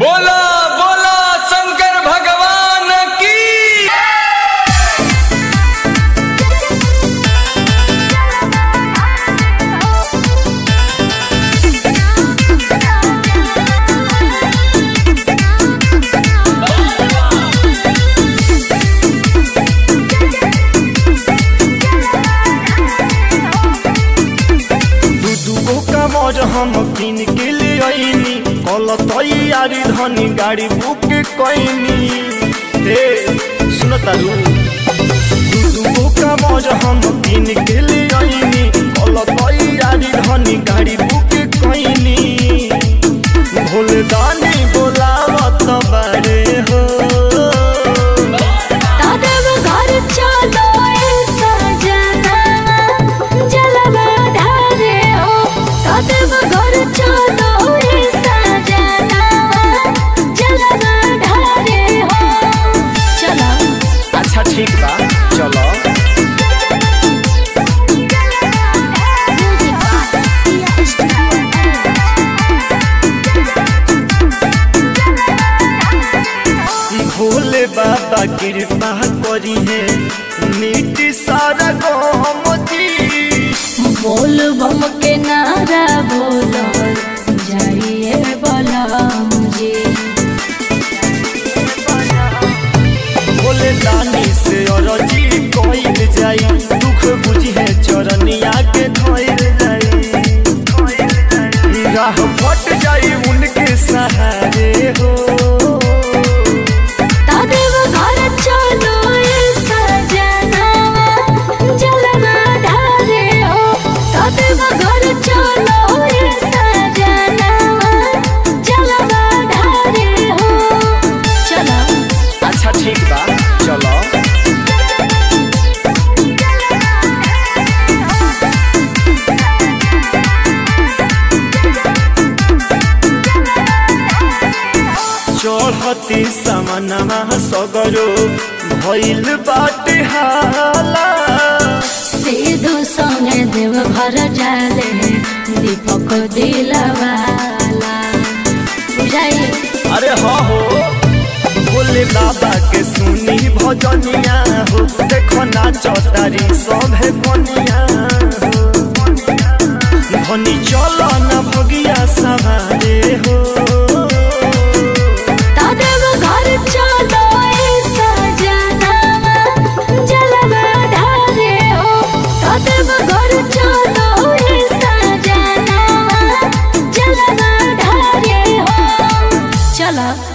बोला बोला शंकर भगवान की दू दूगो कमर हम किन के ले आईनी कल तैयारी धनी गाड़ी बुक कैनी हे सुन तारू दू दूगो कमर हम किन के ले आईनी कल तैयारी धनी गाड़ी बुक कैनी भोले दानी बोलावत बारे हो तादव घर चलो ए सजना जलवा ढारे हो तादव घर चलो ए सजना जलवा ढारे हो चलो अच्छा ठीक बा चलो भोले बाबा कृपा करी है नीति सारा गम दी बोल बम के नारा बोलो जाइए बोला मुझे भोले दानी से अरजी कइल जाई दुख बुझी है चरनिया के धइल जाई राह फट जाई उनके सहारे हो तादेव घर चलो ए सजना जलवा ढारे हो तादेव घर चलो ए सजना जलवा ढारे हो चलो अच्छा ठीक बा चलो चढ़ती समनमा सगरो भइल बाटे हाला सीधो संगे देव घर जाले दीपक दिलवाला बुझाई अरे हाँ हो भोले बाबा के सुनी भजनिया हो देखो ना चौतारी सभे बनिया हो धनी चलो ना भगिया सवारे हो तादेव घर चलो ए सजना जलवा ढारे हो तादेव घर चलो ए सजना जलवा ढारे हो चलो